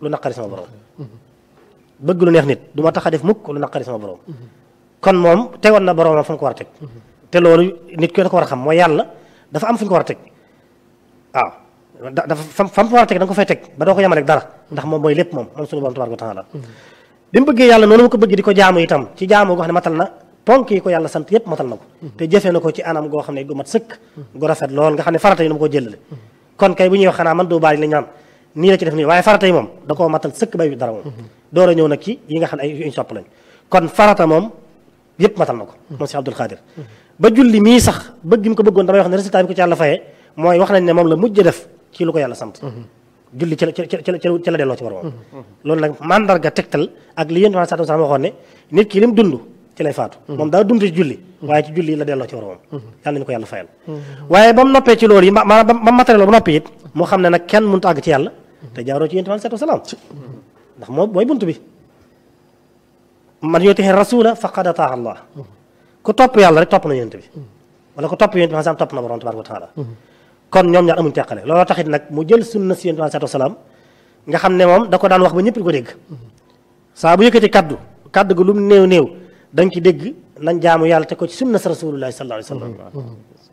lu naqari sama borom bëgg lu neex nit du ma tax a def mukk lu naqari sama borom kon moom tegoon na boromam fu mu ko war a teg te loolu nit ki da ko war a xam mooy yàlla dafa am fu ñu ko war a teg waaw da dafa fam fam ko war a teg da nga ko fay teg ba doo ko yemale ak dara ndax moom mooy lépp moom moom suñu borom tabaaraka wa taala bi mu bëggee yàlla noonu mu ko bëgg di ko jaamu itam ci jaamu goo xam ne matal na ponk yi ko yàlla sant yépp matal na ko te jëfee na ko ci anam goo xam ne gu mat sëkk gu rafet lool nga xam ne farata yi nu mu ko jëlale kon kay bu ñuy wax xanaa man doo baali la ñaan nii la ci def nii waaye farata yi moom da koo matal sëkk bay dara moom door a ñëw nag ci yi nga xam ne ay yuñ sopp lañ kon farata moom yépp matal na ko moom si Abdul Xaadir ba julli mii sax bëgg mu ko bëggoon damay wax ne résultat bi ko ci yàlla fayee mooy wax nañ ne moom la mujj def ci lu ko yàlla sant julli ci la ci la ci la delloo ci boromam loolu nag mandarga tegtal ak li yéen sallallahu alayhi wasallam waxoon ne nit ki lim dund ci lay faatu moom daa dund ci julli waaye ci julli la delloo ci boromam yàlla nañu ko yàlla fayal waaye ba mu noppee ci loolu yi maanaam ba mu matériel ba noppi it mu xam ne nag kenn mënut a àgg ci yàlla te jaaroo ci yéen sallallahu alayhi wasallam ndax moom mooy bunt bi man yuti'i rasula faqad ataa Allah ku topp yàlla rek topp na yént bi wala ku topp yént bi xam topp na borom tabaraka wa taala kon ñoom ñaar amuñ teqale looloo taxit nag mu jël sunna si yént bi sallallahu alayhi wasallam nga xam ne moom da ko daan wax ba ñëpp di ko dégg saa bu yëkkati kaddu kaddu gu lu mu néew néew da nga ci dégg nañ jaamu yàlla te ko ci sunna sa rasulullahi sallallahu alayhi wasallam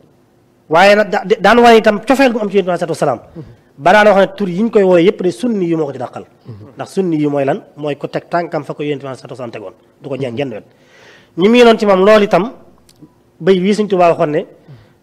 waaye nag daan wane itam cofeel gu am ci yént bi sallallahu alayhi wasallam ba daan wax ne tur yi ñu koy wooye yëpp de sunni yi moo ko ci dàqal ndax sunni yi mooy lan mooy ko teg tànkam fa ko yént bi sallallahu alayhi wasallam tegoon du ko jeen genn wet ñi mii noon ci moom loolu itam bay wii Sëñ Tuubaa waxoon ne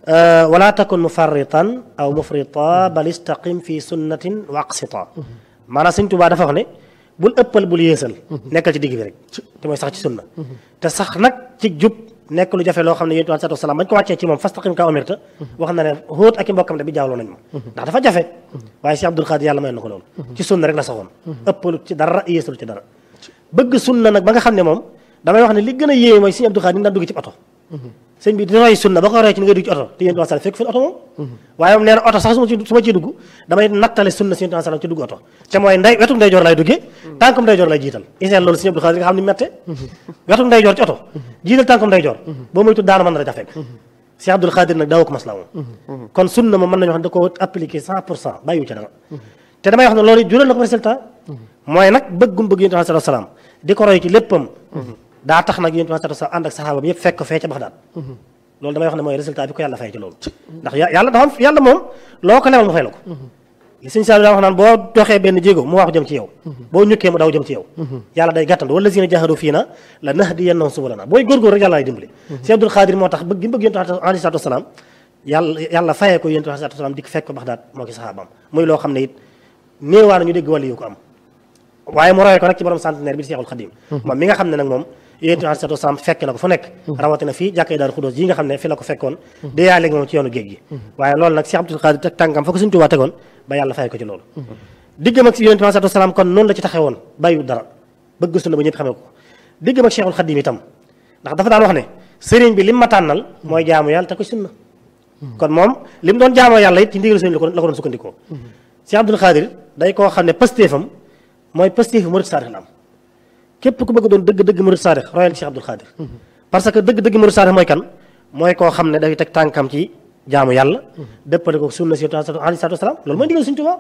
wala takun mufarritan aw mufrita bal istaqim fi sunnatin wa aqsita maanaam Sëñ Tuubaa dafa wax ne bul ëppal bul yéesal nekkal ci digg bi rek te mooy sax ci sunna te sax nag ci jub nekk lu jafe loo xam ne yéen sallallahu alayhi wasallam bañ ko wàccee ci moom fastaqim ka umirta wax na ne xóot ak i mbokkam de bi jaawloo nañ ma ndax dafa jafe waaye si Abdul Xaadir yàlla may na ko loolu ci sunna rek la saxoon ëppalu ci dara yéesalu ci dara bëgg sunna nag ba nga xam ne moom damay wax ne li gën a yéeme mooy sëñ Abdul Xaadir ni daan dugg ci oto sëñ bi di roy sunna ba ko roy ci ni ngay dugg ci oto te yéen sallallahu fekk fi oto moom waaye moom nee na oto sax su ma ci su ma ciy dugg damay nattale sunna si yéen sallallahu ci dugg oto te mooy nday wetu ndeyjoor lay duggee tànkum ndeyjoor lay jiital iseen loolu sëñ Abdul Xaadir nga xam ni mette wetu ndeyjoor ci oto jiital tànkum ndeyjoor boo moytu daana mën na da fekk si Abdul Xaadir nag daawu ko masla moom kon sunna moom mën nañu wax ne da ko appliqué cent pour cent bàyyiwu ci dara te damay wax ne loolu jural na ko résultat mooy nag bëggum bëgg yéen sallallahu alayhi wasallam di ko roy ci léppam daa tax nag yéen sallallahu alayhi wasallam ànd ak saxaaba bi yëpp fekk ko fee ca Baxdaad loolu damay wax ne mooy résultat bi ko yàlla fay ci loolu ndax yàlla dafa am yàlla moom loo ko lebal mu fay la ko li sëñ Saliou daa wax naan boo doxee benn jéego mu wax jëm ci yow boo ñukkee mu daw jëm ci yow yàlla day gàttandu wala zina jahadu fii na la nahdiyannahum subulana booy góorgóor rek yàlla lay dimbali si Abdul Xaadir moo tax bëgg gi bëgg yéen alayhi salaatu wasalaam yàlla yàlla fayee ko yéen alayhi salaatu wasalaam di fekk ko Baxdaad moo ki saxaabaam muy loo xam ne it néewaa ñu dégg wàllu yu ko am waaye mu royee ko nag ci borom centenaire bi di Seexul Xadim moom mi nga xam ne nag moom yéen alayhi salaatu wasalaam fekk na ko fu nekk rawatina fii jàkkee Daaru Xudoos yi nga xam ne fi la ko fekkoon di yaa léegi moom ci yoonu géej gi waaye loolu nag Cheikh Abdul Xaadir teg tànkam fa ko Sëñ Tuubaa tegoon ba yàlla fay ko ci loolu diggam ak yonent bi alayhi salaatu wasalaam kon noonu la ci taxewoon bàyyiwul dara bëgg sunna ba ñëpp xamee ko diggam ak Cheikhul Xadim itam ndax dafa daan wax ne sëriñ bi lim ma tànnal mooy jaamu yàlla te ko sunna kon moom lim doon jaamoo yàlla it ci ndigal sëriñ la ko la ko doon sukkandikoo Cheikh Abdul Xaadir day koo xam ne pastéefam mooy pastéefu murid saadix la am képp ku bëgg doon dëgg-dëgg murid saadix royal Cheikh Abdul Xaadir parce que dëgg-dëgg murid saadix mooy kan mooy koo xam ne dafay teg tànkam ci jaamu yàlla dëppale ko sunna si alayhi salaatu wasalaam loolu mooy ndigal Sëriñ Tuubaa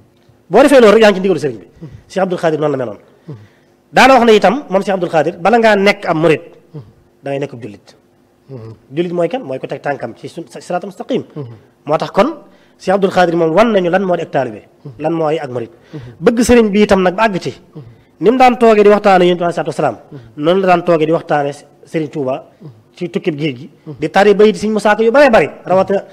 boo defee loolu rek yaa ngi ci ndigalu sëriñ bi Cheikh Abdul Xaadir noonu la meloon daana wax ne itam moom Cheikh Abdul Xaadir bala ngaa nekk am murid da ngay nekk jullit jullit mooy kan mooy ko teg tànkam ci siraatal mustaqim moo tax kon Cheikh Abdul Xaadir moom wan nañu lan moo di ak taalibe lan mooy ak murid bëgg sëriñ bi itam nag ba àgg ci ni mu daan toogee di waxtaane yonent bi alayhi salaatu wasalaam noonu la daan toogee di waxtaane Sëriñ Tuuba ci tukkib géej gi di tari bayit Sëriñ Musaa Ka yu bëree bëri rawatina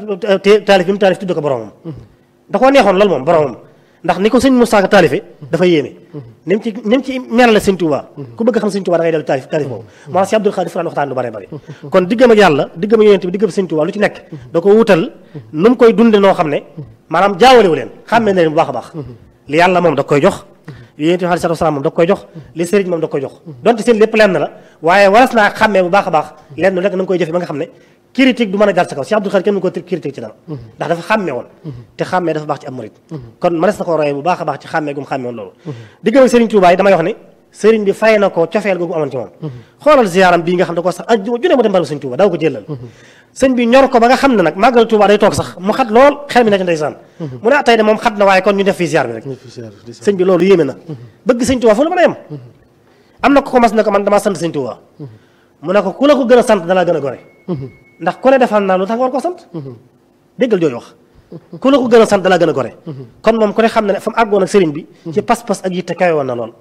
taalif bi mu taalif tudd ko boromam da koo neexoon loolu moom boromam ndax ni ko Sëriñ Musaa Ka taalife dafa yéeme ni mu ci ni mu ci melale Sëriñ Tuuba ku bëgg xam Sëriñ Tuuba da ngay dellu taalif taalif boobu moo si Abdul Xaadir fu daan waxtaan lu bëree bëri kon diggam ak yàlla diggam ak yonent bi diggam Sëriñ Tuuba lu ci nekk da ko wutal nu mu koy dunde noo xam ne maanaam jaawalewu leen xàmmee na leen bu baax a baax li yàlla moom da koy jox yonent bi alayhi salaam moom da koy jox li sëriñ moom da koy jox donte seen lépp lenn la waaye waras naa xàmmee bu baax a baax lenn rek na nga koy jëfe ba nga xam ne critique du mën a jàll sa kaw Cheikh Abdul Xaadir kenn mu ko critique ci dara ndax dafa xàmmee woon te xàmmee dafa baax ci am murit kon mënees na ko royee bu baax a baax ci xàmmee gum xàmmee woon loolu diggam ak sëriñ Tuubaa yi damay wax ne sëriñ bi fay na ko cofeel googu amoon ci moom xoolal ziyaaram bii nga xam ne ko sax ajjuma ju ne mu dem barabu sëñ Tuuba daaw ko jëlal sëñ bi ñor ko ba nga xam ne nag màggal Tuuba day toog sax mu xat lool xel mi na ci ndeysaan mu ne ah tey de moom xat na waaye kon ñu def fii ziyaar bi rek sëñ bi loolu yéeme na bëgg sëñ Tuuba fu la mën a yem am na ko commencé ne ko man damaa sant sëñ Tuuba mu ne ko ku la ko gën a sant dalaa gën a gore ndax ku ne defal naa lu tax nga war koo sant déggal jooju wax ku la ko gën a sant dalaa gën a gore kon moom ku ne xam ne ne fa mu àggoon ak sëriñ bi ci pas-pas ak yitte kawe woon na lool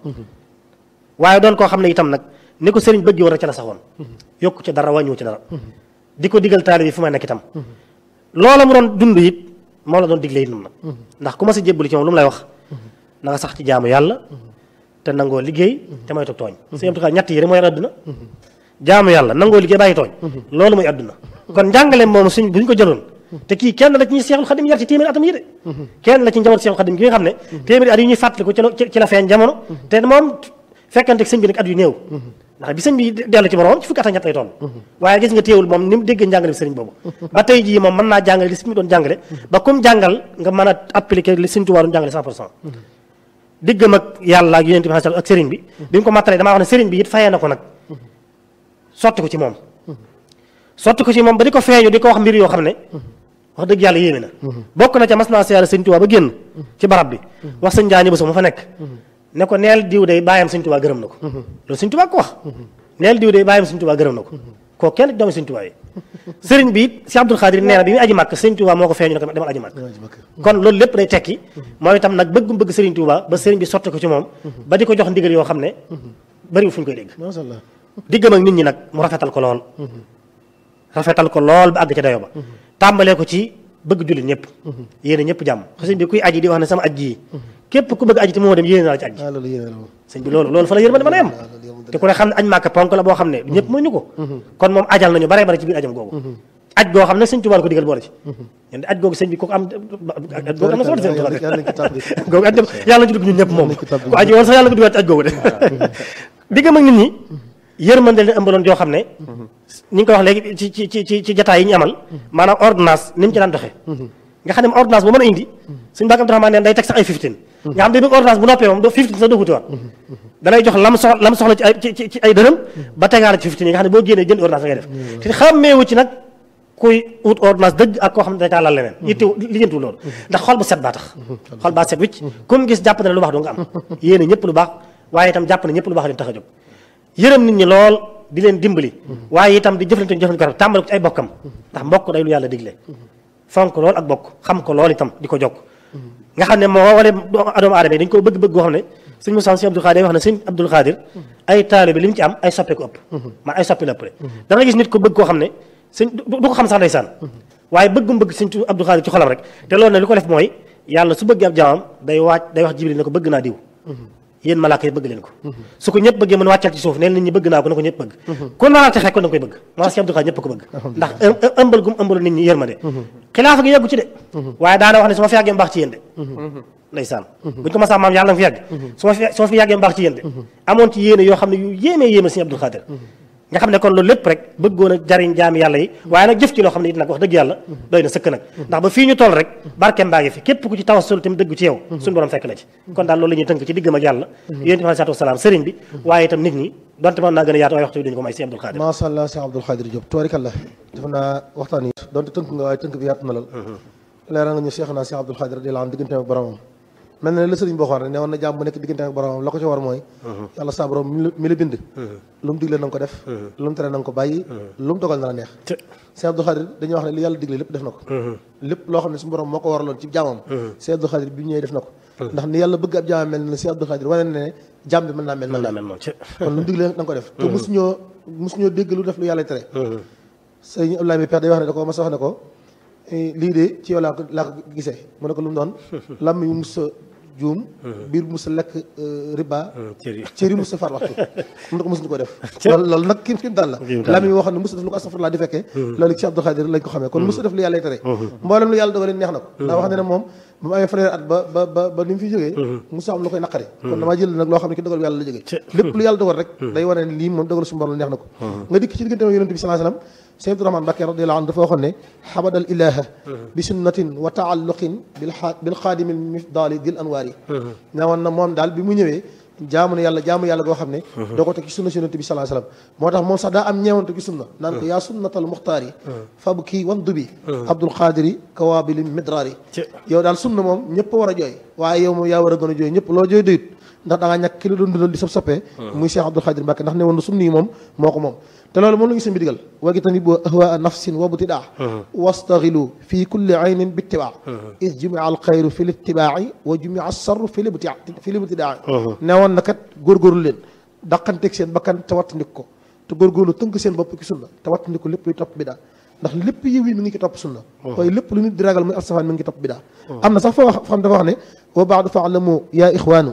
waaye doon koo xam ne itam nag ni ko sëriñ bëgg woon rek ca la saxoon yokku ci dara wàññiwu ci dara di ko digal taali bi fu may nekk itam loola mu doon dund it moo la doon digle it nag ndax ku ma sa jébbali ci moom lu mu lay wax na nga sax ci jaamu yàlla te nangoo liggéey te moytu tooñ sëñ Abdou Khadre ñett yi rek mooy àdduna jaamu yàlla nangoo liggéey bàyyi tooñ loolu mooy àdduna kon njàngale moom suñ bu ñu ko jëloon te kii kenn la ci ñuy Seexul Xadim yar ci téeméeri atam yi de kenn la ci njaboot Seexul Xadim gi nga xam ne téeméeri at yi ñuy fàttaliku ci la ci la feeñ jamono te moom fekkante sëñ bi nag at yu néew ndax bi sëñ bi dellu ci borom ci fukki at ak ñett lay toll waaye gis nga téewul moom ni mu déggee njàngale bi sëriñ boobu ba tey jii moom mën naa jàngale li sëñ bi doon jàngale ba comme jàngal nga mën a appliquer li sëñ Tuubaa doon jàngale 100 pour cent diggam ak yàlla ak yonent bi ak sëriñ bi bi mu ko mattalee damaa wax ne sëriñ bi it fayee na ko nag sotti ko ci moom sotti ko ci moom ba di ko feeñu di ko wax mbir yoo xam ne wax dëgg yàlla yéeme na bokk na ca mas naa siyaare sëñ Tuubaa ba génn ci barab bi wax sëñ Jaani Buso mu fa nekk ne ko neel diw day bàyyam sëñ Tuubaa gërëm na ko loolu sëñ Tuubaa ko wax neel diw day bàyyam sëñ Tuubaa gërëm na ko koo kenn doomi sëñ Tuubaa yi sëriñ bi it si Abdul Xaadir nee na bi muy aji màkk sëñ Tuubaa moo ko feeñu ne ko demal aji màkk kon loolu lépp day tekki mooy itam nag bëggum bëgg sëriñ Tuubaa ba sëriñ bi sotti ko ci moom ba di ko jox ndigal yoo xam ne bëriwul fu ñu koy dégg diggam ak nit ñi nag mu rafetal ko lool rafetal ko lool ba àgg ca dayo ba tàmbalee ko ci bëgg jullit ñëpp yéene ñëpp jàmm sëñ bi kuy aji di wax ne sama aj ji képp ku bëgg aji te moo dem yéene naa la ci aj sëñ bi loolu loolu fa la yërmande mën a yem te ku ne xam ne aj màkk ponk la boo xam ne ñëpp mënuñu ko kon moom ajal nañu bare bare ci biir ajam googu aj goo xam ne sëñ Tuubaa ko digal boole ci ñun aj googu sëñ bi kooku am aj googu am na solo sëñ Tuubaa googu aj yàlla ci dugg ñun ñëpp moom ku aji woon sax yàlla ko dugaat ci aj googu de diggam ak nit ñi yërmande leen ëmbaloon joo xam ne ñi ngi koy wax léegi ci ci ci ci jataay yi ñu amal maanaam ordonnance ni mu ci daan doxee nga xam ne ordonnance bu mën a indi suñu bàkk Abdourahmane neen day teg sax ay fifteen nga xam ne bëgg ordonnance bu noppee moom doo fifteen sax doo wuti waat danay jox lam soxla lam soxla ci ay ci ci ay dërëm ba tegaale ci fifteen yi nga xam ne boo génnee jënd ordonnance ngay def te xàmmeewu ci nag kuy wut ordonnance dëgg ak koo xam ne day taalal leneen ittew lijjantu loolu ndax xol bu set baa tax xol baa set wicc comme gis jàpp na lu baax doo nga am yéene ñëpp lu baax waaye itam jàpp na ñëpp lu baax leen tax a jóg yërëm nit ñi lool di leen dimbali waaye itam di jëflante ñu jëflante ko rafet tàmbale ko ci ay bokkam ndax mbokk day lu yàlla digle fonk lool ak bokk xam ko lool itam di ko jokk nga xam ne moo wale doomu aadama yi dañ ko bëgg-bëgg goo xam ne sëñ Moussa sëñ Abdul Xaadir wax ne sëñ Abdul Xaadir ay taalibe bi li mu ci am ay soppe ko ëpp man ay soppe la ëpp da nga gis nit ko bëgg koo xam ne sëñ du ko xam sax ndeysaan waaye bëggum bëgg sëñ Abdul Xaadir ci xolam rek te loolu ne li ko def mooy yàlla su bëggee ab jaamam day waaj day wax Jibril ne ko bëgg naa diw yéen malaaka yi bëgg leen ko su ko ñëpp bëggee mën wàccal ci suuf neen nit ñi bëgg naa ko na ko ñëpp bëgg ku naa texe ko da nga koy bëgg moo tax si Abdou Khadre ñëpp ko bëgg ndax ëmbal gum ëmbalu nit ñi yërmande xilaafa gi yeggu ci de waaye daana wax ne su ma fi yàggee mbaax ci yéen de ndeysaan buñ ko masaa maam yàlla nga fi yàgg su ma fi su ma fi yàggee mbaax ci yéen de amoon ci yéene yoo xam ne yu yéemee yéeme si Abdou Khadre nga xam ne kon loolu lépp rek bëggoon a jariñ jaami yàlla yi waaye nag jëf ci loo xam ne it nag wax dëgg yàlla doy na sëkk nag ndax ba fii ñu toll rek barkeem baa ngi fi képp ku ci tawassul tamit dëggu ci yow suñu borom fekk la ci kon daal loolu la ñuy tënk ci diggam ak yàlla yéen bi salaatu wasalaam sëriñ bi waaye itam nit ñi donte mën naa gën a yaatu waaye waxtu bi dañu ko may si Abdou Khadre macha allah si Abdou Khadre Diop tubaarikàlla def naa waxtaan yi donte tënk nga waaye tënk bi yaatu na lool leeral nga ñu Cheikh naa si Abdou Khadre radiyallaahu anhu diggante ak boromam mel na ne la sëriñ boo xam ne ne woon na jàmm bu nekk diggante ak boromam la ko ci war mooy yàlla sa borom mi la bind lu mu digle na nga ko def lu mu tere na nga ko bàyyi lu mu dogal na la neex Sëriñ Abdou Khadre dañuy wax ne li yàlla digle lépp def na ko lépp loo xam ne suñu borom moo ko waraloon ci jaamam Sëriñ Abdou Khadre bi ñëwee def na ko ndax ni yàlla bëgg ab jaamam mel na Sëriñ Abdou Khadre wane ne ne jàmm bi mën naa mel noonu kon lu mu digle na nga ko def te mosuñoo mosuñoo dégg lu def lu yàlla tere sëriñ Abdoulaye mi pex day wax ne da ko mas a wax ne ko lii de ci yow laa ko laa ko gisee mu ne ko lu mu doon lam yu mus juum biir bu musa lekk riba cëri musa far waxtu mun na ko mosuñu ko def loolu loolu nag kim kim daal la lami woo xam ne musa def lu ko astafurlaa di fekkee loolu ci Abdou Khadre lañ ko xamee kon musa def lu yàlla tere mboolem lu yàlla dogalee neex na ko ndax wax ne ne moom ba mu amee fanweeri at ba ba ba ba ni mu fi jógee musa am lu koy naqari kon damaa jël nag loo xam ne ki dogal bu yàlla la jógee lépp lu yàlla dogal rek day wane ne lii moom dogal suñu borom neex na ko nga dikk ci diggante yonent bi sallallahu alayhi wasallam Sëñ Abdourahmane Mbacké radiyallahu anhu dafa waxoon ne xabadal ilaha bi sunnatin wa taalluqin bil bil xaadimil mifdali dil anwaar yi ne woon na moom daal bi mu ñëwee jaamu ne yàlla jaamu yàlla goo xam ne doo ko teg ci sunna si yonent bi sallallahu alayhi wasallam moo tax moom sax daa am ñeewante ci sunna naan ko yaa sunnatal muxtaar yi fab kii wan dubi abdul xaadir yi kawaabili midraar yi yow daal sunna moom ñëpp war a jooy waaye yow moom yaa war a gën a jooy ñëpp loo jooy doyut ndax da ngaa ñàkk ki la doon dundal di sab soppee muy Cheikh Abdul Xaadir Mbàkke ndax ne woon na sunni yi moom moo ko moom te loolu moom la ngi seen bi digal wagi tani boo ahwaa nafsin wa btidaa wastaxilu fi kulli aynin bittibaa is jumia al xayru fi littibaai wa jumia alsarru fi libtia fi libtidaa ne woon na kat góorgóorlu leen daqanteeg seen bakkan te wattandik ko te góorgóorlu tënk seen bopp ci sunna te wattandik ko lépp luy topp bidaa ndax lépp yiw yi mi ngi ci topp sunna waaye lépp lu nit di ragal muy af safaan mi ngi ci topp bidaa am na sax fa wax fa xam dafa wax ne wa baadu faalamu yaa ixwaanu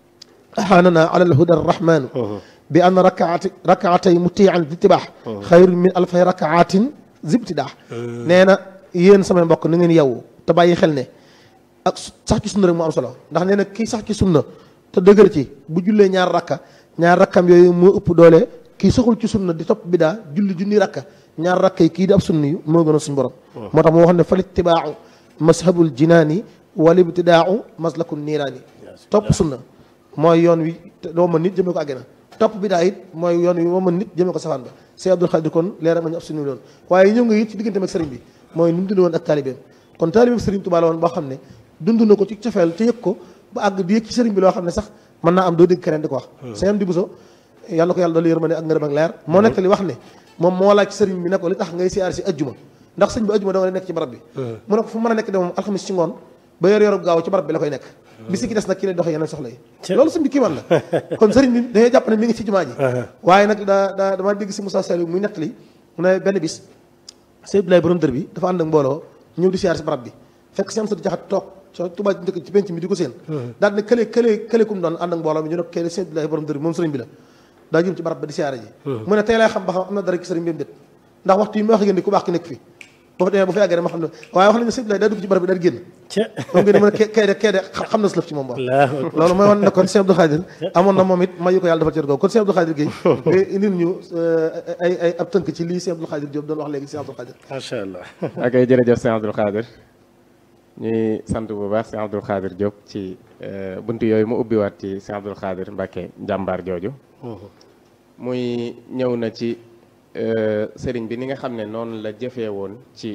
أحاننا على الهدى الرحمن بأن ركعت ركعتي مطيعا باتباع خير من ألف ركعات زبتداع نينا yéen samay mbokk na ngeen yow te bàyyi xel ne ak sax ci sunna rek moo am solo ndax nee na kii sax ci sunna te dëgër ci bu jullee ñaar rakka ñaar rakkam yooyu moo ëpp doole kii saxul ci sunna di topp bidaa julli junni rakka ñaar rakka yi kii di ab sunni yu moo gën a suñu borom moo tax moo wax ne fal ittibaacu mashabul jinaani wal ibtidaau maslaku niiraani topp sunna mooy yoon wi doo mën nit jëmee ko àggina topp bi daa it mooy yoon wi moo mën nit jëmee ko safaan ba Sëñ Abdul Xaadir kon leeral nga ñu ab suñu loon waaye ñëw nga it ci diggante ak sëriñ bi mooy nu mu dund woon ak taalibeem kon taalibeem sëriñ Tuubaa la woon boo xam ne dund na ko ci cofeel te yëg ko ba àgg di yëg ci sëriñ bi loo xam ne sax mën naa am doo dégg keneen di ko wax sëñ di buso yàlla ko yàlla doolu yërmande ak ngërëm ak leer moo nekk li wax ne moom moo laaj sëriñ bi ne ko li tax ngay siyaar si ajjuma ndax sëñ bi ajjuma da nga nekk ci barab bi mu ne ko fu mën a nekk de moom alxamis ci ngoon ba yor yorub gaaw ci barab bi la koy nekk bisi ki des nag ki lay doxee yeneen soxla yi loolu sëñ bi kii man la kon sëriñ bi dañuy jàpp ne mi ngi ci jumaa ji waaye nag daa daa dama dégg si Moussa Saliou muy nettali mu ne benn bis sëñ Abdoulaye borom dër bi dafa ànd ak mbooloo ñëw di siyaar si barab bi fekk si am sa di jaxat toog so Tuubaa njëkk ci penc mi di ko seen daal ne kële kële kële kum doon ànd ak mbooloo mi ñu ne ko kële sëñ Abdoulaye borom dër bi moom sëriñ bi la daa jëm ci barab ba di siyaare ji mu ne tey lay xam ba xam am na dara ci sëriñ bi déet ndax waxtu yi ma wax ngeen ni ku baax ki nekk fi boo fa demee ba fa yàggee ma xam ne waaye wax nañu sëñ Abdoulaye daa dugg ci barab bi daal génn moom ngeen ne mën a kay de kay de xam na si lëf ci moom wax loolu mooy wan ne kon Sëñ Abdou Khadir amoon na moom it mayu ko yàlla defal cër googu kon Sëñ Abdou Khadir Gueye nga indil ñu ay ay ab tënk ci lii Sëñ Abdou Khadir Diop doon wax léegi Sëñ Abdou Khadir macha allah ak ay jërëjëf Sëñ Abdou Khadir ñuy sant bu baax Sëñ Abdou Khadir Diop ci bunt yooyu mu ubbiwaat ci Sëñ Abdou Khadir Mbacke jàmbaar jooju muy ñëw na ci sëriñ bi ni nga xam ne noonu la jëfee woon ci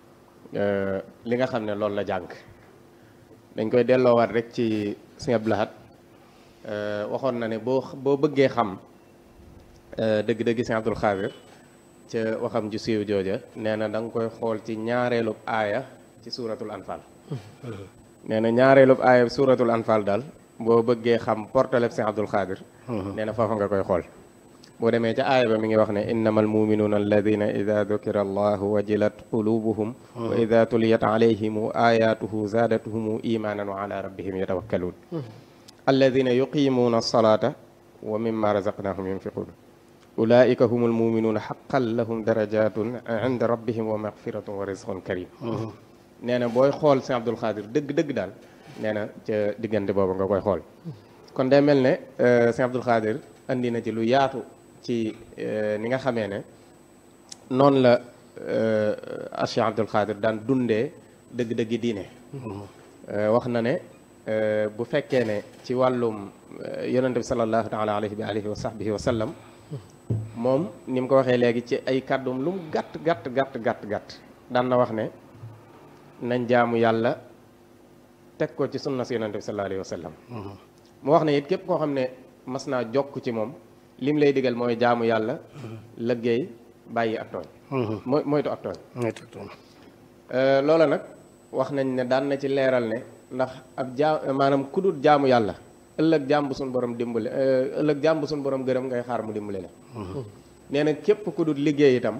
li nga xam ne loolu la jàng dañ koy delloowaat rek ci Sëñ Abdou Lahad waxoon na ne boo boo bëggee xam dëgg-dëgg Sëñ Abdou Khadir ca waxam ju siiw jooja nee na da nga koy xool ci ñaareelub aaya ci suuratul anfal nee na ñaareelub aaya suuratul anfal daal boo bëggee xam portaleb Sëñ Abdou Khadir nee na foofa nga koy xool boo demee ca aaya ba mi ngi wax ne innama almuminuuna alladina ida dukira allahu wajilat qulubuhum wa ida tuliyat alayhim ayatuhu zaadatuhum imanan wa ala rabbihim yatawakkaluun alladina yuqimuuna alsalata wa mimma razaqnahum yunfiqun ulaika hum almuminuuna xaqan lahum darajatun inda rabbihim wa maxfiratun wa rizqun karim nee na booy xool Sëñ Abdou Khadir dëgg-dëgg daal nee na ca diggante boobu nga koy xool kon day mel ne Sëñ Abdou Khadir andi na ci lu yaatu ci ni nga xamee ne noonu la Cheikh Abdou Khadir daan dundee dëgg-dëggi diine wax na ne bu fekkee ne ci wàllum yonente bi sallallahu taala alayhi wa alihi wa sahbihi wa sallam moom ni mu ko waxee léegi ci ay kàddum lu mu gàtt gàtt gàtt gàtt gàtt daan na wax ne nañ jaamu yàlla teg ko ci sunna si yonente bi sallallahu alayhi wa sallam mu wax ne it képp koo xam ne mas naa jokk ci moom lim lay digal mooy jaamu yàlla lëggéey bàyyi ak tooñ mooy moytu ak tooñ loola nag wax nañ ne daan na ci leeral ne ndax ab jaa maanaam ku dul jaamu yàlla ëllëg jaam bu suñ borom dimbale ëllëg jaam bu suñ borom gërëm ngay xaar mu dimbale la nee na képp ku dul liggéey itam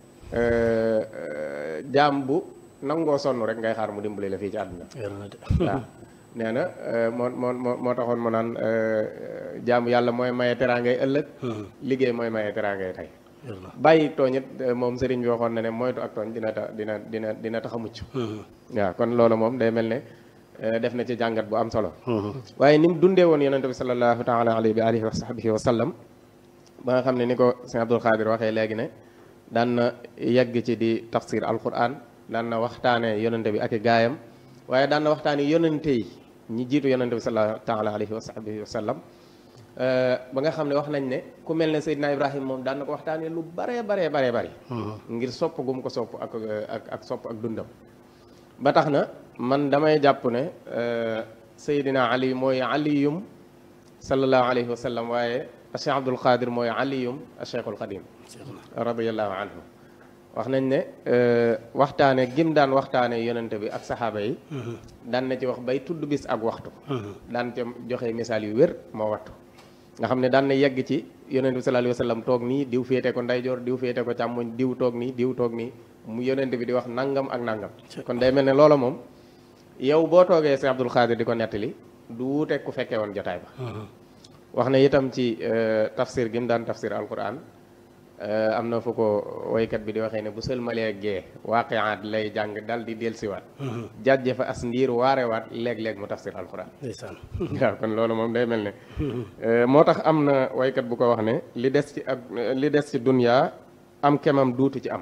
jaam bu nangoo sonn rek ngay xaar mu dimbale la fii ci àdduna waaw nee na moo moo moo taxoon mu naan jaamu yàlla mooy maye teraangay ëllëg liggéey mooy maye teraangay tey bàyyi tooñ it moom sëriñ bi waxoon na ne moytu ak tooñ dina ta dina dina dina tax a mucc waaw kon loolu moom day mel ne def na ci jàngat bu am solo waaye ni mu dundee woon yonente bi sallallahu taala alayhi wa alihi wa sahbihi wa sallam ba nga xam ne ni ko sëñ Abdou Khadir waxee léegi ne daan na yegg ci di tafsir alquran daan na waxtaane yonente bi ak i gaayam waaye daan na waxtaane yonente yi ñi jiitu yonente bi sallallahu taala alayhi wa sahbihi wa sallam ba nga xam ne wax nañ ne ku mel ne Seydina Ibrahima moom daan na ko waxtaanee lu baree baree baree bari ngir sopp gum ko sopp ak ak ak sopp ak dundam ba tax na man damay jàpp ne Seydina Ali mooy aliyum sallallahu alayhi wa sallam waaye Cheikh Abdul Qadir mooy aliyum Cheikhul Xadim radiyallahu anhu wax nañ ne waxtaane gim daan waxtaane yonente bi ak saxaaba yi daan na ci wax bay tudd bis ak waxtu daan ca joxe misaal yu wér moo wattu nga xam ne daan na yegg ci yonente bi sallallahu alayhi wa sallam toog nii diw féete ko ndeyjoor diw féete ko càmmoñ diw toog nii diw toog nii mu yonente bi di wax nangam ak nangam kon day mel ne loola moom yow boo toogee Cheikh Abdul Qadir di ko nettali du wuute ku fekkee woon jotaay ba wax na itam ci tafsir gi mu daan tafsir alquran am na fu ko woykat bi di waxee ne bu sëlmalee gee waaqiaat lay jàng dal di dellusiwaat jàjje fa as ndiir waarewaat léeg-léeg mu tafsir alquran waaw kon loolu moom day mel ne moo tax am na woykat bu ko wax ne li des ci ak li des ci dunya am kemam duutu ci am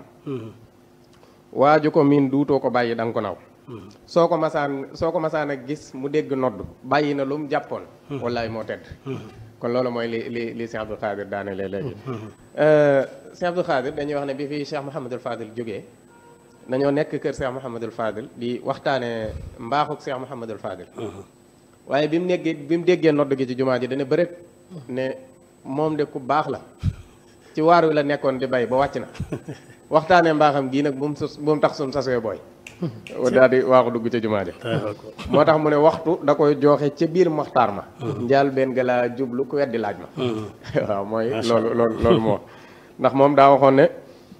waaju ko miin duutoo ko bàyyi da nga ko naw soo ko masaan soo ko masaan a gis mu dégg nodd bàyyi na lu mu jàppoon wallaay moo tedd kon loolu mooy li li li Cheikh Abdou Khadir daane lee léegi Cheikh Abdou Khadir dañuy wax ne bi fi Cheikh Mouhamadul Fadil jógee dañoo nekk kër Cheikh Mouhamadul Fadil di waxtaane mbaaxuk Cheikh Mouhamadul Fadil waaye bi mu nekkee bi mu déggee nodd gi ci jumaa ji dana bëreet ne moom de ku baax la ci waar wi la nekkoon di bay ba wàcc na waxtaanee mbaaxam gii nag bu mu sus bu mu tax suñ sasee booy daal di waaxu dugg ca jumaa ja moo tax mu ne waxtu da koy jooxe ca biir maxtaar ma njaal benn ga laa jublu ku weddi laaj ma waaw mooy loolu loolu loolu moo ndax moom daa waxoon ne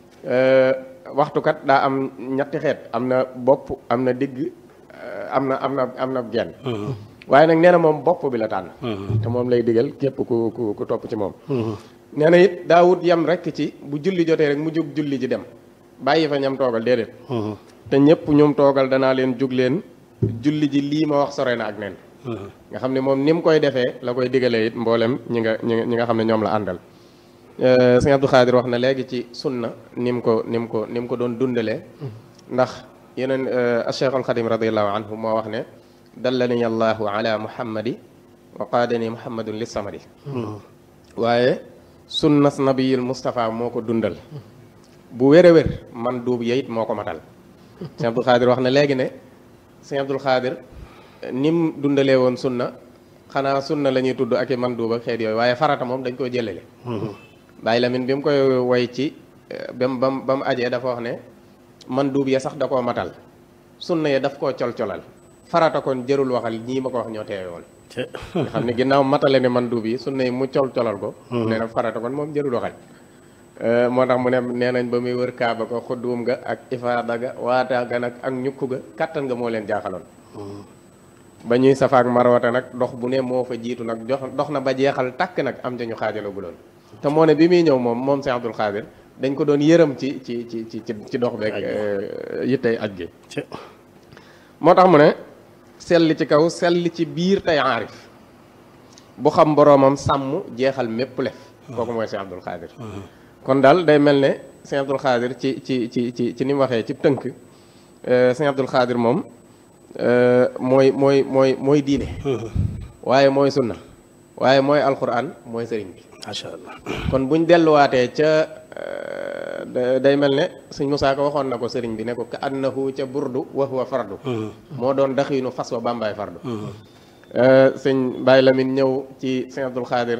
waxtukat daa am ñetti xeet am na bopp am na digg am na am na am na genn waaye nag nee na moom bopp bi la tànn te moom lay digal képp ku ku ku topp ci moom nee na it daa wut yem rek ci bu julli jotee rek mu jóg julli ji dem bàyyi fa ñam toogal déedéet te ñëpp ñoom toogal danaa leen jug leen julli ji lii ma wax sore na ak nen nga xam ne moom ni mu koy defee la koy digalee it mboolem ñi nga ñi nga xam ne ñoom la àndal sëñ Abdou Khadir wax na léegi ci sunna ni mu ko ni mu ko ni mu ko doon dundalee ndax yeneen Cheikh al Khadim radiallahu anhu moo wax ne dallani allahu ala muhammadi wa qaadani muhammadun li samadi waaye sunnas nabiyil Moustapha moo ko dundal bu wér a wér man duub yeyit moo ko matal sëñ Abdul Xaadir wax na léegi ne sëñ Abdul Xaadir nim dundalee woon sunna xanaa sunna la ñuy tudd ak i man duub ak xeet yooyu waaye farata moom dañ koy jëlale bàyyi lamin bi mu koy woy ci bam bam ba mu ajee dafa wax ne man duub ya sax da koo matal sunna ya daf koo col-colal farata kon jërul waxal ñii ma ko wax ñoo teewe woon nga xam ne ginnaaw matale ne man duub yi sunna yi mu col-colal ko nee na farata kon moom jërul waxal moo tax mu ne nee nañ ba muy wër kaaba ko xudduum ga ak ifaada ga waata ga nag ak ñukku ga kattan nga moo leen jaaxaloon ba ñuy safaak marwata nag dox bu ne moo fa jiitu nag jox dox na ba jeexal takk nag am ca ñu xaajaloo bu loon te moo ne bi muy ñëw moom moom Cheikh Abdou Khadir dañ ko doon yërëm ci ci ci ci ci dox beeg yittey aj gi moo tax mu ne selli ci kaw selli ci biir tey aarif bu xam boroomam sàmm jeexal mépp lef kooku mooy Cheikh Abdou Khadir kon daal day mel ne sëñ Abdul Xaadir ci ci ci ci ci ni mu waxee ci tënk sëñ Abdul Xaadir moom mooy mooy mooy mooy diine waaye mooy sunna waaye mooy alquran mooy sëriñ bi macha allah kon buñ delluwaatee ca day mel ne sëñ Musaa Ka waxoon na ko sëriñ bi ne ko ka annahu ca burdu wa huwa fardu moo doon daxiinu fas wa bàmbaay fardu sëñ Baye Lamine ñëw ci sëñ Abdul Xaadir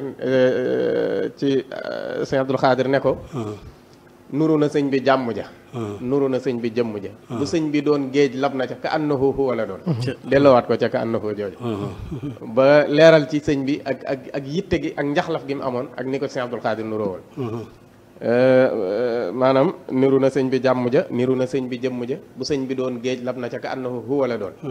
ci sëñ Abdul Xaadir ne ko nuru na sëñ bi jàmm ja nuru na sëñ bi jëmm ja bu sëñ bi doon géej lab na ca ka annahu huwa la doon delloowaat ko ca ka annahu jooju ba leeral ci sëñ bi ak ak ak yitte gi ak njaxlaf gi mu amoon ak ni ko sëñ Abdul Xaadir nuroo woon maanaam niru na sëñ bi jàmm ja niru na sëñ bi jëmm ja bu sëñ bi doon géej lab na ca ka annahu huwa la doon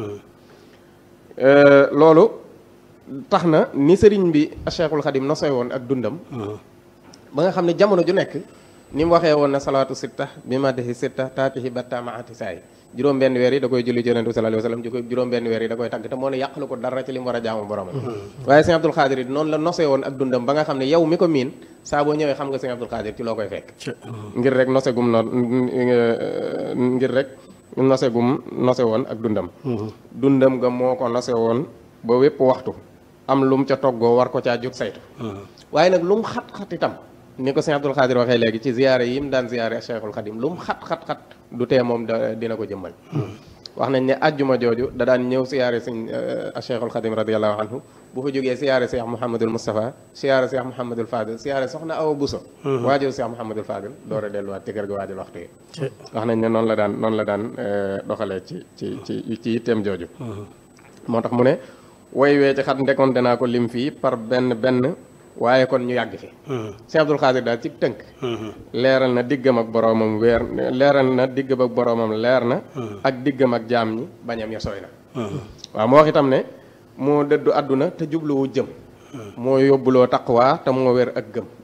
loolu tax na ni sëriñ bi Cheikhul Khadim nosoy woon ak dundam ba nga xam ne jamono ju nekk ni mu waxee woon na salaatu sitta bi madihi sitta taatihi batta maati saay juróom benn weer yi da koy julli ci yonent bi sallallahu alayhi wasallam juróom benn weer yi da koy tagg te moo ne yàqalu ko dara ci li mu war a jaamu boromam waaye sëñ Abdul Xaadir yi noonu la nosee woon ak dundam ba nga xam ne yow mi ko miin saa boo ñëwee xam nga sëñ Abdul Xaadir ci loo koy fekk ngir rek nose gum no ngir rek nose gum nose woon ak dundam dundam nga moo ko nose woon ba wépp waxtu am lu mu ca toggoo war ko caa jóg saytu waaye nag lu mu xat-xat itam ni ko sëñ Abdul Xaadir waxee léegi ci ziyaare yi mu daan ziyaare Cheikhul Xadim lu mu xat-xat-xat du tee moom da dina ko jëmmal wax nañ ne ajjuma jooju da daan ñëw siyaare sëñ Cheikhul Xadim radiallahu anhu bu fa jógee siyaare Cheikh Mouhamadul Moustapha siyaare Cheikh Mouhamadul Fadil siyaare soxna Awa Bousso waajur Cheikh Mouhamadul Fadil door a delluwaat ci kër ga waajal waxtu yi wax nañ ne noonu la daan noonu la daan doxalee ci ci ci ci yitteem jooju moo tax mu ne woy wee ci xat ndekonte naa ko lim fii par benn benn waaye kon ñu yàgg fi Cheikh Abdul Xaadir daal ci tënk leeral na diggam ak boroomam weer leeral na diggam ak boroomam leer na ak diggam ak jaam ñi bañam ya sooy na waaw moo wax itam ne moo dëddu àdduna te jubluwu jëm moo yóbbuloo taqwaa te moo wér ak gëm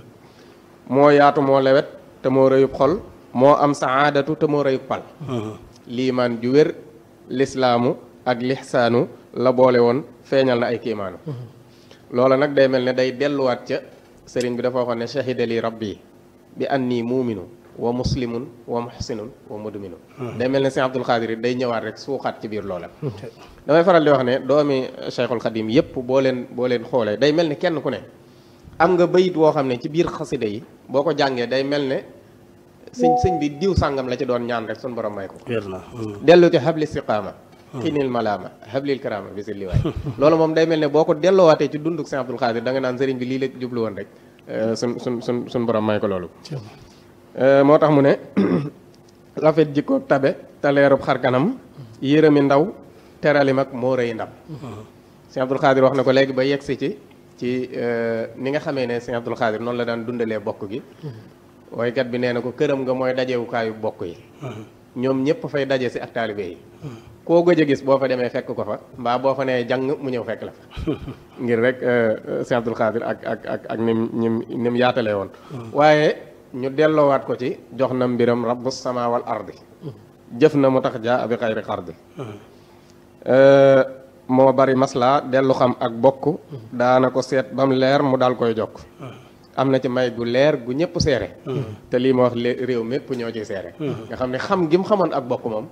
moo yaatu moo lewet te moo rëyub xol moo am saadatu te moo rëyub pal liimaan ju wér lislaamu ak lixsaanu la boole woon feeñal na ay kiimaanu loola nag day mel ne day delluwaat ca sëriñ bi dafa waxoon ne shahida li rabbi bi anni muuminu wa muslimun wa muhsinun wa mudminu day mel ne sëñ Abdul Xaadir day ñëwaat rek suuxaat ci biir loola damay faral di wax ne doomi Cheikhul Xadim yépp boo leen boo leen xoolee day mel ne kenn ku ne am nga bayit woo xam ne ci biir xasida yi boo ko jàngee day mel ne sëñ sëñ bi diw sàngam la ci doon ñaan rek suñu borom may ko dellu ci habli istiqaama xinil malaama hablil karama bi si liwaay loolu moom day mel ne boo ko delloowaatee ci dunduk Sëñ Abdul Xaadir da nga naan sëriñ bi lii la jublu woon rek sun sun sun suñ borom may ko loolu moo tax mu ne rafet jikko tabe taleerub xar kanam yërëmi ndaw terali mag moo rëy ndam Sëñ Abdul Xaadir wax na ko léegi ba yegsi ci ci ni nga xamee ne Sëñ Abdul Xaadir noonu la daan dundalee bokk gi woykat bi nee na ko këram nga mooy dajewukaayu bokk yi ñoom ñëpp fay daje si ak taalibe yi koo gëj a gis boo fa demee fekk ko fa mbaa boo fa nee jàng mu ñëw fekk la fa ngir rek Sëñ Abdul Xaadir ak ak ak ak nim nim nim yaatalee woon waaye ñu delloowaat ko ci jox na mbiram rabbu sama wal ardi jëf na mu tax jaa abi xayri xardi moo bari masla dellu xam ak bokk daana ko seet bam leer mu daal koy jokk am na ci may gu leer gu ñëpp seere te lii ma wax réew mépp ñoo ciy seere nga xam ne xam gi mu xamoon ak bokk moom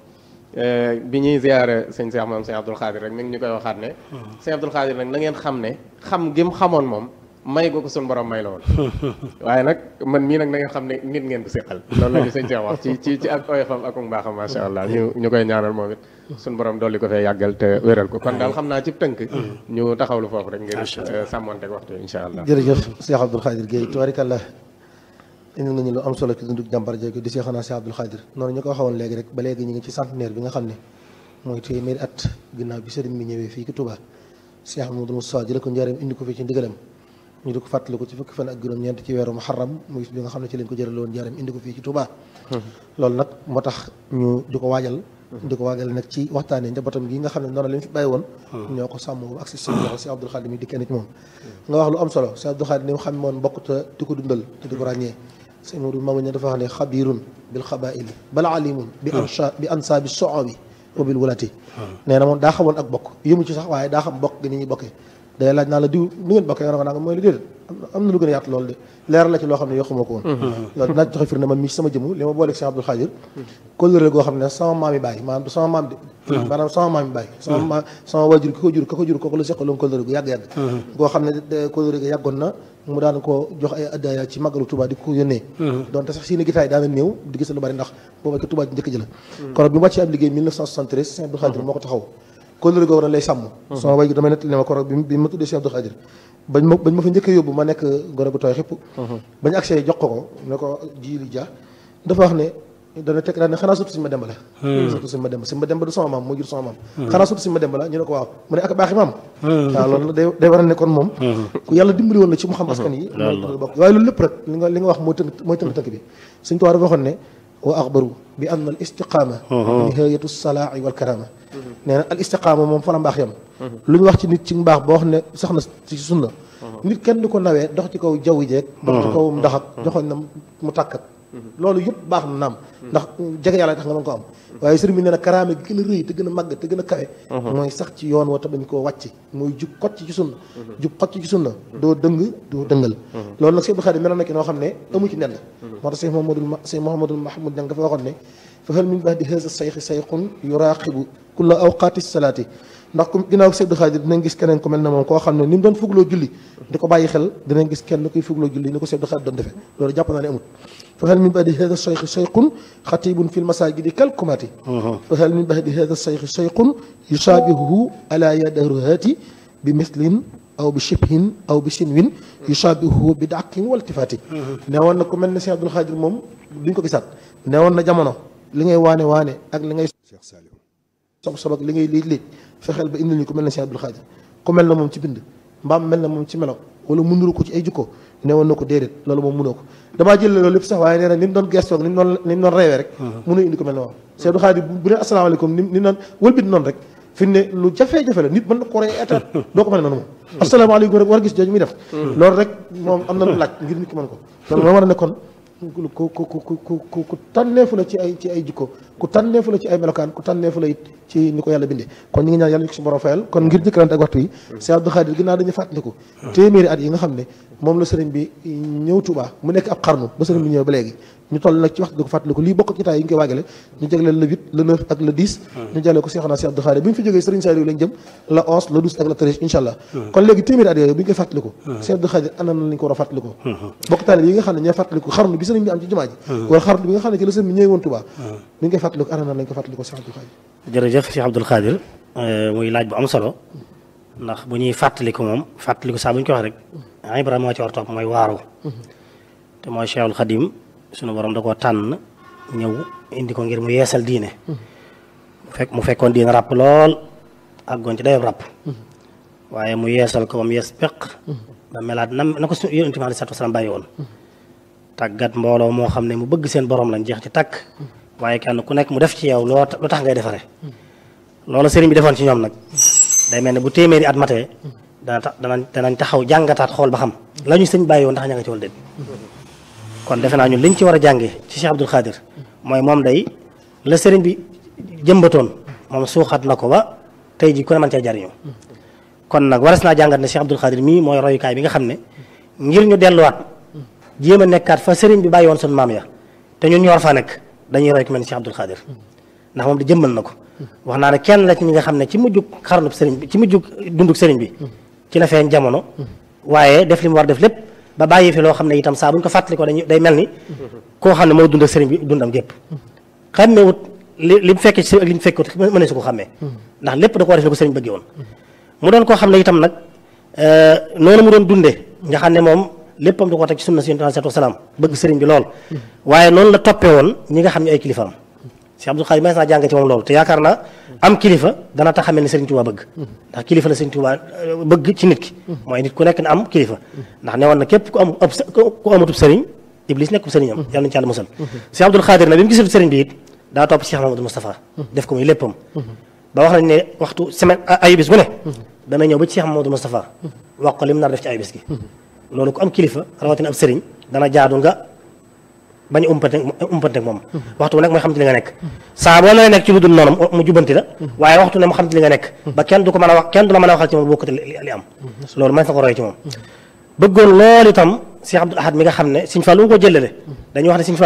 bi ñuy ziyaare sëñ Seex moom sëñ Abdul Xaadir rek mi ngi ñu koy waxaat ne sëñ Abdul Xaadir nag na ngeen xam ne xam gi mu xamoon moom may gu ko suñu borom may la woon waaye nag man mii nag na ngeen xam ne nit ngeen ko séqal loolu la ñu sëñ Seex wax ci ci ci ak oyofam ak mbaaxam masha Allah ñu ñu koy ñaanal moom it suñu borom dolli ko fee yàggal te wéral ko kon daal xam naa ci tënk ñu taxawlu foofu rek ngir sàmmonteeg waxtu insha allah jërëjëf Cheikh Abdoul Khadir Guèye tubaarikàlla indi nga ñu lu am solo ci dundug jàmbar jooju di Cheikhna Cheikh Abdoul Khadir noonu ñu ko waxoon léegi rek ba léegi ñu ngi ci centenaire bi nga xam ne mooy téeméeri at ginnaaw bi sëriñ bi ñëwee fii ki Touba Cheikh Amadou Moussa jële ko njaareem indi ko fii ci ndigalam ñu di ko fàttali ko ci fukki fan ak juróom-ñeent ci weeru muharram muy bi nga xam ne ci lañ ko jërale woon njaareem indi ko fii ci Touba loolu nag moo tax ñu di ko waajal di ko waajal nag ci waxtaanee njabootam gi nga xam ne noonu la ñu fi bàyyi woon ñoo ko sàmm ak si seen loxo si Abdoul Khadir mi di kenn ci moom nga wax lu am solo si Abdoul Khadir ni mu xam moon bokk te di ko dundal te di ko ràññee sëñ Modou Mamadou ne dafa wax ne xabirun bil xabaili bal alimun bi ansha bi ansa bi soo bi wa bil wulati nee na moom daa xamoon ak bokk yëmu ci sax waaye daa xam bokk gi ni ñuy bokkee day laaj naa la diw nu ngeen bokkee nga ne ko naa mooy lu déedéet am na lu gën a yaatu loolu de leeral la ci loo xam ne yoo xamoo ko woon loolu dinaa joxe firnde man mii sama jëmu li ma booleeg Cheikh Abdoul Khadir kóllëre goo xam ne sama maam yi bàyyi maanaam du sama maam de maanaam sama maam yi bàyyi sama ma sama waajur ki ko jur ka ko jur kooku la seqaloon kóllëre gu yàgg-yàgg goo xam ne kóllëre ga yàggoon na mu daan ko jox ay addaaya ci màggalu Touba di ko yónnee donte sax seeni gitaay daana néew di gis lu bari ndax booba ko Touba ji njëkk ji la kon bi mu wàccee ab liggéey 1973 Cheikh Abdoul Khadir moo ko taxaw kóllëre googu nag lay sàmm sama waajur dama nettali ne ma korog bi ma tuddee Cheikh Abdoul Khadir bañ ma bañ ma fa njëkkee yóbbu ma nekk gone gu tooy xëpp bañ accès jox ko ko ne ko jiili ja dafa wax ne dana teg daal ne xanaa surtout suñu ma demba la surtout suñu ma demba suñu ma demba du sama maam moo jur sama maam xanaa surtout suñu ma demba la ñu ne ko waaw mu ne ak baaxi maam waaw loolu day day war a ne kon moom ku yàlla dimbali woon la ci mu xam askan yi bokk waaye loolu lépp rek li nga li nga wax mooy tënk mooy tënk tënk bi suñ tuwaa dafa waxoon ne wa axbaru bi anna al istiqaama nihayatu salaa'i wal karama nee na al istiqaama moom fa la mbaax yam lu ñu wax ci nit ci mbaax boo xam ne sax na ci sunna nit kenn du ko nawee dox ci kaw jaww jeeg dox ci kaw ndax ak joxoñ na mu tàkkat loolu yëpp baax na naam ndax jege yàlla tax nga mën ko am waaye sëriñ bi nee na karaame gi gën a rëy te gën a màgg te gën a kawe mooy sax ci yoon wa te bañ koo wàcc mooy jub xocc ci sunna jub xocc ci sunna doo dëng doo dëngal loolu nag Sëriñ Xaadim mel na ki noo xam ne amu ci nen moo tax Sëriñ Mouhamadul Sëriñ Mouhamadul Mahmoud Ñang dafa waxoon ne fa hal min ba'di haza sayxi sayxun yuraaqibu kulla awqaati salaati ndax ku ginnaaw Seydi Xaadir dinañ gis keneen ku mel ne moom koo xam ne ni mu doon fugloo julli di ko bàyyi xel dinañ gis kenn kuy fugloo julli ni ko Seydi Xaadir doon defee loolu jàpp naa ne amut fa hal min ba'di hada cheikh cheikhun xatibun fi lmasajidi kalkumaati fa hal min ba'di hada cheikh cheikhun yusaabihuhu ala yadaruhati bi mislin aw bi shibhin aw bi sinwin yusaabihuhu bi dàqin waltifaati ne woon na ku mel ne Cheikh Abdoul Xaadir moom duñ ko gisaat ne woon na jamono li ngay waane waane ak li ngay Cheikh Saliou sob sob ak li ngay liij liij fexeel ba indil ñu ku mel ne Cheikh Abdoul Xaadir ku mel na moom ci bind mbaam mel na moom ci melo wala mu nuru ko ci ay jikko ne woon na ko déedéet loolu moom mënoo ko damaa jël loolu lépp sax waaye nee na ni mu doon gestoog ni mu doon ni mu doon reewee rek mënu indi ko mel ne moom Cheikh Abdoul Xaadir bu ne asalaamaaleykum ni ni naan wëlbit noonu rek fi ne lu jafe-jafe la nit mën na ko rey état doo ko mën noonu moom asalaamaaleykum rek war a gis jooju muy def loolu rek moom am na lu laaj ngir nit ki mën ko loolu moo war a ne kon ku ku ku ku ku ku tànneefu la ci ay ci ay jikko ku tànneefu la ci ay melokaan ku tànneefu la it ci ni ko yàlla bindee kon ñu ngi ñaan yàlla ñu ko si borom fayal kon ngir jëkkalante ak waxtu yi Cheikh Abdou Khadir ginnaaw dañu fàttaliku téeméeri at yi nga xam ne moom la sëriñ bi ñëw Touba mu nekk ab xarnu ba sëriñ bi ñëw ba léegi ñu toll nag ci waxtu di ko fàttaliku lii bokk ci taay yi ñu koy waagale ñu jagleel le 8 le 9 ak le 10 ñu jagleel ko Cheikh naa Cheikh Abdou Khadir bi ñu fi jógee sëriñ Saliou lañ jëm le 11 le 12 ak le 13 incha allah kon léegi téeméeri at yooyu bi ñu koy fàttaliku Cheikh Abdou Khadir ana nan lañ ko war a fàttaliku bokk taal yi nga xam ne ñooy fàttaliku xarnu bi sëriñ bi am ci jumaa ji wala xarnu bi nga xam ne ci la sëriñ bi ñëwee woon Touba bi ñu koy fàttaliku ana nan lañ ko fàttaliku Cheikh Abdou Khadir jërëjëf Cheikh Abdoul Khadir muy laaj bu am solo ndax bu ñuy fàttaliku moom fàttaliku saa bu ñu ko wax rek Ibrahima moo ci war topp mooy waaru te mooy Cheikhul Khadim sunu borom da koo tànn ñëw indi ko ngir mu yeesal diine fekk mu fekkoon diine ràpp lool àggoon ci dayob ràpp waaye mu yeesal ko ba mu yees peq ba melaat na na ko su yonent bi aleyhi salaatu wa salaam bàyyi woon tàggat mbooloo moo xam ne mu bëgg seen borom lañ jeex ci takk waaye kenn ku nekk mu def ci yow loo lu tax ngay defare loolu sëriñ bi defoon ci ñoom nag day mel ne bu téeméeri at matee dana tax danañ danañ taxaw jàngataat xool ba xam la ñu sëñ bàyyi woon ndax ña nga ci wal déet kon defe naa ñun liñ ci war a jàngee ci Cheikh Abdoul Khadir mooy moom day la sëriñ bi jëmbatoon moom suuxat na ko ba tey ji ku ne mën cee jariñu kon nag waras naa jàngat ne Cheikh Abdoul Khadir mii mooy royukaay bi nga xam ne ngir ñu delluwaat jéem a nekkaat fa sëriñ bi bàyyi woon sunu maam ya te ñun ñu war faa nekk dañuy roy ku mel ni Cheikh Abdoul Khadir ndax moom di jëmmal na ko wax naa ne kenn la ci ñi nga xam ne ci mujjug xarnub sëriñ bi ci mujjug dundug sëriñ bi ci la feeñ jamono waaye def li mu war def lépp ba bàyyi fi loo xam ne itam saa bu ñu ko fàttali ko dañuy day mel ni koo xam ne moo dund ak sëriñ bi dundam gépp xàmmeewut li li mu fekkee ci sëriñ ak li mu fekkut mënee su ko xàmmee ndax lépp da ko war def ni ko sëriñ bëggee woon mu doon koo xam ne itam nag noonu mu doon dundee nga xam ne moom léppam da ko teg ci sunna si yonent alayhi salaam bëgg sëriñ bi lool waaye noonu la toppee woon ñi nga xam ne ay kilifaam Cheikh Abdoul Khadir may naa jàng ci moom loolu te yaakaar naa am kilifa dana tax xamee ne Sëriñ Tuubaa bëgg ndax kilifa la Sëriñ Tuubaa bëgg ci nit ki mooy nit ku nekk na am kilifa ndax ne woon na képp ku am ku amatub sëriñ Iblis nekkub sëriñam yàlla nañu ci yàlla musal Cheikh Abdoul Khadir na bi mu gisul sëriñ bi it daa topp Cheikh Mamadou Moustapha def ko muy léppam ba wax nañ ne waxtu semaine ayu bis bu ne dana ñëw ba ci Cheikh Mamadou Moustapha wax ko li mu nar def ci ayu bis gi loolu ku am kilifa rawatina ab sëriñ dana jaadu nga bañ a umpante umpante moom waxtu bu nekk mooy xam ci li nga nekk saa boo lay nekk ci lu dul noonu mu jubbanti la waaye waxtu ne mu xam ci li nga nekk ba kenn du ko mën a wax kenn du la mën a waxal ci moom bokkati li am loolu mën na ko roy ci moom bëggoon loolu itam Cheikh Abdoul Ahad mi nga xam ne Sëriñ Fallu ko jëlale dañuy wax ne Sëriñ